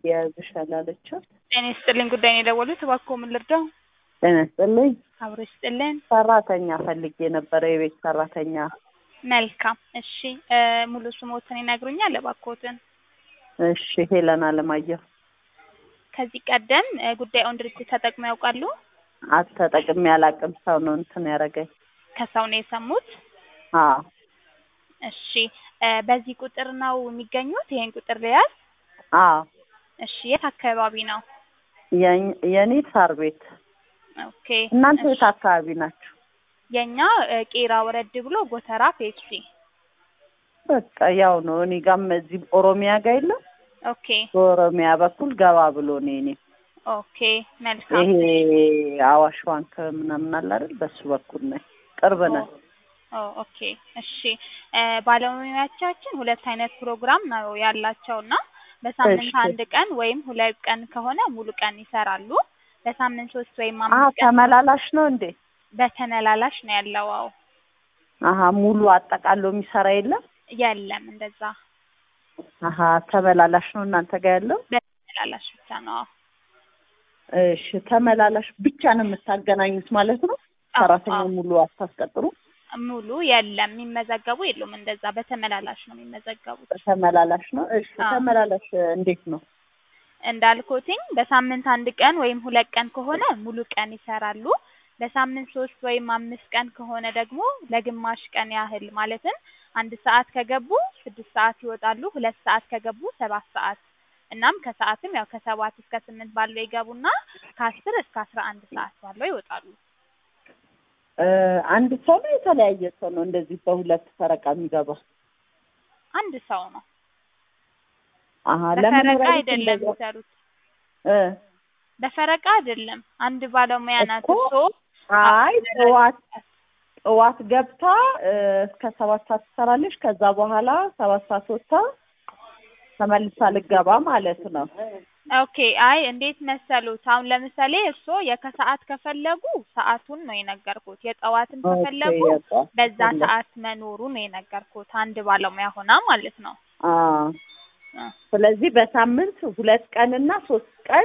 የያዝሻል አለችው። ጤና ይስጥልኝ። ጉዳይ ነው የደወሉት። እባክዎ ምን ልርዳው? ጤና ይስጥልኝ። አብሮ ይስጥልን። ሰራተኛ ፈልጌ ነበረ፣ የቤት ሰራተኛ። መልካም። እሺ እ ሙሉ ስሞትን ይነግሩኛል እባክዎትን? እሺ ሄለን አለማየሁ። ከዚህ ቀደም እ ጉዳዩን ድርጅት ተጠቅመው ያውቃሉ? አተጠቅሜ አላውቅም። ሰው ነው እንትን ያደረገኝ። ከሰው ነው የሰሙት? አዎ እሺ እ በዚህ ቁጥር ነው የሚገኙት? ይሄን ቁጥር ልያዝ? አዎ። እሺ የት አካባቢ ነው? የኝ- የኔ ሳር ቤት። ኦኬ። እናንተ እሺ። የት አካባቢ ናችሁ? የኛ እ ቄራ ወረድ ብሎ ጎተራ ፔፕሲ። በቃ ያው ነው። እኔ ጋም እዚህ ኦሮሚያ ጋር የለም ኦኬ በኦሮሚያ በኩል ገባ ብሎ ነው እኔ ኦኬ። መልካም። ይሄ አዋሽ ባንክ ምናምን አለ አይደል? በሱ በኩል ነኝ። ቅርብ ነን። ኦ ኦኬ እሺ እ ባለሙያዎቻችን ሁለት አይነት ፕሮግራም ነው ያላቸው እና በሳምንት እሺ። አንድ ቀን ወይም ሁለት ቀን ከሆነ ሙሉ ቀን ይሰራሉ። በሳምንት ሶስት ወይም አሀ አምስት ቀን ተመላላሽ ነው እንዴ? በተመላላሽ ነው ያለው። አዎ አሀ ሙሉ አጠቃሎ የሚሰራ የለም? የለም እንደዛ አሀ ተመላላሽ ነው እናንተ ጋር ያለው? በተመላላሽ ብቻ ነው። አዎ እሺ ተመላላሽ ብቻ ነው የምታገናኙት ማለት ነው? አዎ፣ ሰራተኛ አዎ። ሙሉ አታስቀጥሩ? ሙሉ የለም የሚመዘገቡ የሉም። እንደዛ በተመላላሽ ነው የሚመዘገቡት። ተመላላሽ ነው። እሺ አዎ። ተመላላሽ እንዴት ነው? እንዳልኩትኝ በሳምንት አንድ ቀን ወይም ሁለት ቀን ከሆነ ሙሉ ቀን ይሰራሉ። በሳምንት ሶስት ወይም አምስት ቀን ከሆነ ደግሞ ለግማሽ ቀን ያህል ማለትም አንድ ሰዓት ከገቡ ስድስት ሰዓት ይወጣሉ። ሁለት ሰዓት ከገቡ ሰባት ሰዓት እናም ከሰዓትም ያው ከሰባት እስከ ስምንት ባለው ይገቡና ከአስር እስከ አስራ አንድ ሰዓት ባለው ይወጣሉ። እ አንድ ሰው ነው የተለያየ ሰው ነው እንደዚህ በሁለት ፈረቃ የሚገባው? አንድ ሰው ነው። አሀ በፈረቃ ለመኖሪያ ቤት አይደለም እንደዛ የሚሰሩት። እ በፈረቃ አይደለም። አንድ ባለሙያ ናት እኮ እርስዎ አይ ጠዋት ጠዋት ገብታ እ እስከ ሰባት ሰዓት ትሰራለች። ከዛ በኋላ ሰባት ሰዓት ወጥታ ተመልሳ ልገባ ማለት ነው። ኦኬ አይ እንዴት መሰሉት? አሁን ለምሳሌ እርስዎ የከሰዓት ከፈለጉ ሰዓቱን ነው የነገርኩት። የጠዋትም ከፈለጉ ኦኬ፣ የጠዋት በዛ ከፈለጉ። ሰዓት መኖሩ ነው የነገርኩት። አንድ ባለሙያ ሆና ማለት ነው። አ እ ስለዚህ በሳምንት ሁለት ቀንና ሶስት ቀን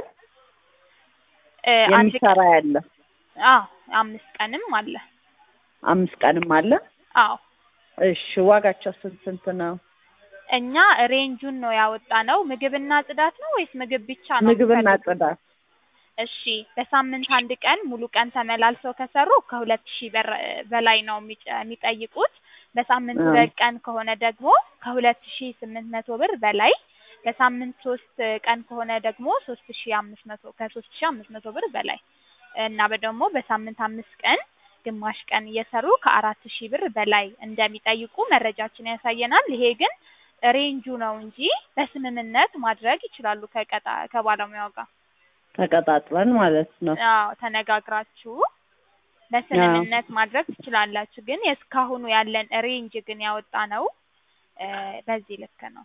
እ አንድ ቀን የሚሰራ ያለ አዎ አምስት ቀንም አለ። አምስት ቀንም አለ። አዎ እሺ ዋጋቸው ስንት ስንት ነው? እኛ ሬንጁን ነው ያወጣ ነው። ምግብና ጽዳት ነው ወይስ ምግብ ብቻ ነው? ምግብና የሚፈልጉት? ጽዳት እሺ በሳምንት አንድ ቀን ሙሉ ቀን ተመላልሰው ከሰሩ ከሁለት ሺህ በር በላይ ነው የሚጨ- የሚጠይቁት። በሳምንት አ። ሁለት ቀን ከሆነ ደግሞ ከሁለት ሺህ ስምንት መቶ ብር በላይ። በሳምንት ሶስት ቀን ከሆነ ደግሞ ሶስት ሺህ አምስት መቶ ከሶስት ሺህ አምስት መቶ ብር በላይ እና ደግሞ በሳምንት አምስት ቀን ግማሽ ቀን እየሰሩ ከአራት ሺህ ብር በላይ እንደሚጠይቁ መረጃችን ያሳየናል። ይሄ ግን ሬንጁ ነው እንጂ በስምምነት ማድረግ ይችላሉ ከቀጣ ከባለሙያው ጋር ተቀጣጥረን ማለት ነው። አዎ ተነጋግራችሁ በስምምነት ማድረግ ትችላላችሁ። ግን የእስካሁኑ ያለን ሬንጅ ግን ያወጣ ነው እ በዚህ ልክ ነው።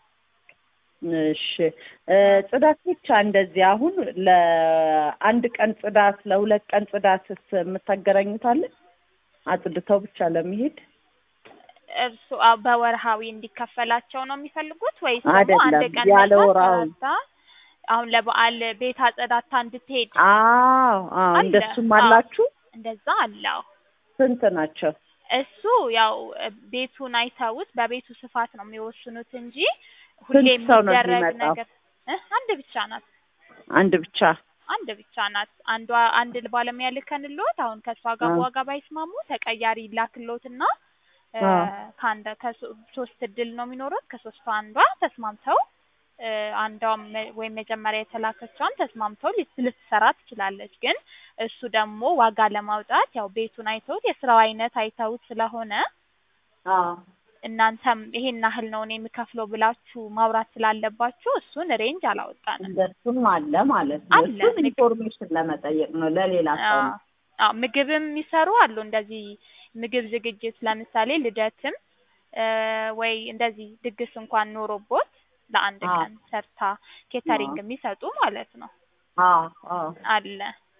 እሺ እ ጽዳት ብቻ እንደዚህ አሁን ለአንድ ቀን ጽዳት ለሁለት ቀን ጽዳትስ የምታገናኙታለን? አጽድተው ብቻ ለመሄድ እርሱ አዎ በወርሃዊ እንዲከፈላቸው ነው የሚፈልጉት ወይስ ደግሞ አይደለም፣ አንድ ቀን ያለ መጥታ ወርሃዊ። ሰርታ አሁን ለበዓል ቤት አጸዳታ እንድትሄድ አዎ አዎ አለ። እንደሱም አዎ። አላችሁ? እንደዛ አለው። ስንት ናቸው? እሱ ያው እ ቤቱን አይተውት በቤቱ ስፋት ነው የሚወስኑት እንጂ ሁሌ ስንት ሰው ነው የሚደረግ የሚመጣው? ነገር እ አንድ ብቻ ናት። አንድ ብቻ አንድ ብቻ ናት። አንዷ አንድ ባለሙያ ልከንልዎት አሁን ከእሷ ጋር አ። በዋጋ ባይስማሙ ተቀያሪ ላክልዎትና እ አ። ከአንድ ከሶ- ሶስት እድል ነው የሚኖሩት። ከሶስቱ አንዷ ተስማምተው እ አንዷም ወይም መጀመሪያ የተላከችዋን ተስማምተው ሊት- ልትሰራ ትችላለች። ግን እሱ ደግሞ ዋጋ ለማውጣት ያው ቤቱን አይተውት የስራው አይነት አይተውት ስለሆነ አዎ እናንተም ይሄን ያህል ነው እኔ የምከፍለው ብላችሁ ማውራት ስላለባችሁ እሱን ሬንጅ አላወጣንም። እንደሱም አለ ማለት ነው። አለ። እሱን ኢንፎርሜሽን ለመጠየቅ ነው ለሌላ ሰው ነው። አዎ ምግብም የሚሰሩ አሉ። እንደዚህ ምግብ ዝግጅት ለምሳሌ ልደትም እ ወይ እንደዚህ ድግስ እንኳን ኖሮቦት ለአንድ አዎ። ቀን ሰርታ ኬተሪንግ አዎ። የሚሰጡ ማለት ነው አዎ አዎ አለ።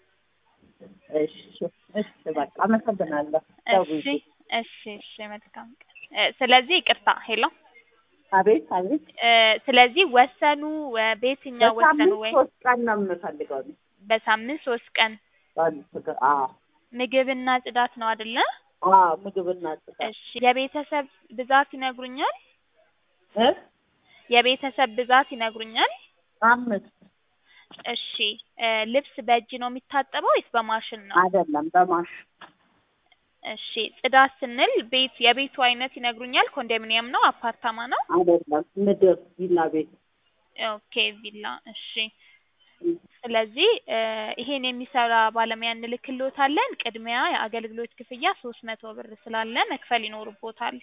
እሺ እሺ በቃ አመሰግናለሁ። እሺ እሺ እሺ መልካም ቀን። እ ስለዚህ ይቅርታ ሄሎ አቤት አቤት እ ስለዚህ ወሰኑ እ በየትኛው ወሰኑ በሳምንት ወይ ሶስት ቀን ነው የምፈልገው እኔ። በሳምንት ሶስት ቀን በአንድ ቀን አዎ ምግብና ጽዳት ነው አይደለ? አዎ ምግብና ጽዳት እሺ የቤተሰብ ብዛት ይነግሩኛል? እ የቤተሰብ ብዛት ይነግሩኛል? አምስት እሺ እ ልብስ በእጅ ነው የሚታጠበው ወይስ በማሽን ነው? አይደለም በማሽ እሺ ጽዳት ስንል ቤት የቤቱ አይነት ይነግሩኛል? ኮንዶሚኒየም ነው? አፓርታማ ነው? አይደለም ምድር ቪላ ቤት ኦኬ ቪላ እሺ ስለዚህ እ ይሄን የሚሰራ ባለሙያ እንልክልዎታለን። ቅድሚያ የአገልግሎት ክፍያ ሶስት መቶ ብር ስላለ መክፈል ይኖርቦታል።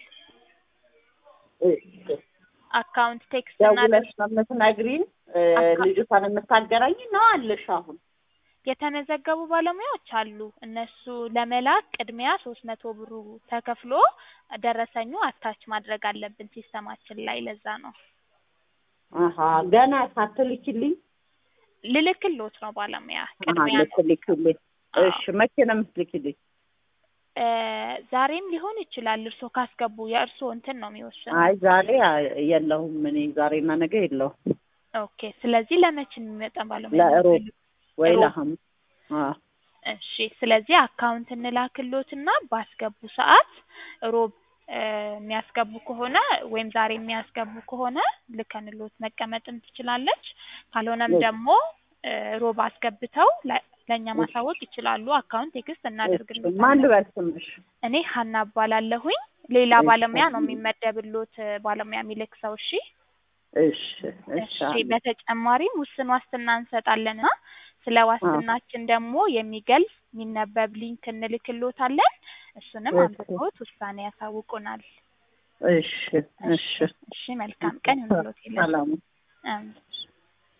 እሺ አካውንት ቴክስት ደውለሽ እናድርግ። ነው የምትነግሪኝ እ አካ- ልጅቷን የምታገናኝ ነው አለሽ አሁን የተመዘገቡ ባለሙያዎች አሉ። እነሱ ለመላክ ቅድሚያ ሶስት መቶ ብሩ ተከፍሎ ደረሰኙ አታች ማድረግ አለብን ሲስተማችን ላይ ለዛ ነው አሀ ገና ሳትልኪልኝ ልልክልዎት ነው ባለሙያ አሀ ቅድሚያ ነው። ልትልኪልኝ አዎ። እሺ መቼ ነው የምትልኪልኝ እ ዛሬም ሊሆን ይችላል። እርስዎ ካስገቡ የእርስዎ እንትን ነው የሚወስነው። አይ ዛሬ አ- የለሁም እኔ ዛሬና ነገ የለሁም ኦኬ ስለዚህ ለመቼ ነው የሚመጣ ባለሙያ? ለእሮብ ወይ እሮብ። ለሐሙስ አዎ እሺ ስለዚህ አካውንት እንላክልዎትና ባስገቡ ሰዓት ሮብ እ የሚያስገቡ ከሆነ ወይም ዛሬ የሚያስገቡ ከሆነ ልከንልዎት መቀመጥም ትችላለች። ካልሆነም እሺ። ደግሞ እ ሮብ አስገብተው ለ- ለእኛ ማሳወቅ ይችላሉ። አካውንት ቴክስት ማን እናደርግልዎታለን። ልበል ስምሽ እኔ ሀና እባላለሁኝ። ሌላ እሺ። ባለሙያ ነው የሚመደብልዎት እ ባለሙያ የሚልክ ሰው። እሺ እሺ እሺ እሺ አሜን። በተጨማሪም ውስን ዋስትና እንሰጣለንና ስለ ዋስትናችን ደግሞ የሚገልጽ የሚነበብ ሊንክ እንልክልዎታለን። እሱንም እሺ። አንብበውት ውሳኔ ያሳውቁናል። እሺ እሺ እሺ መልካም ቀን ይሁንልዎት። ይላል ሰላም አሜን።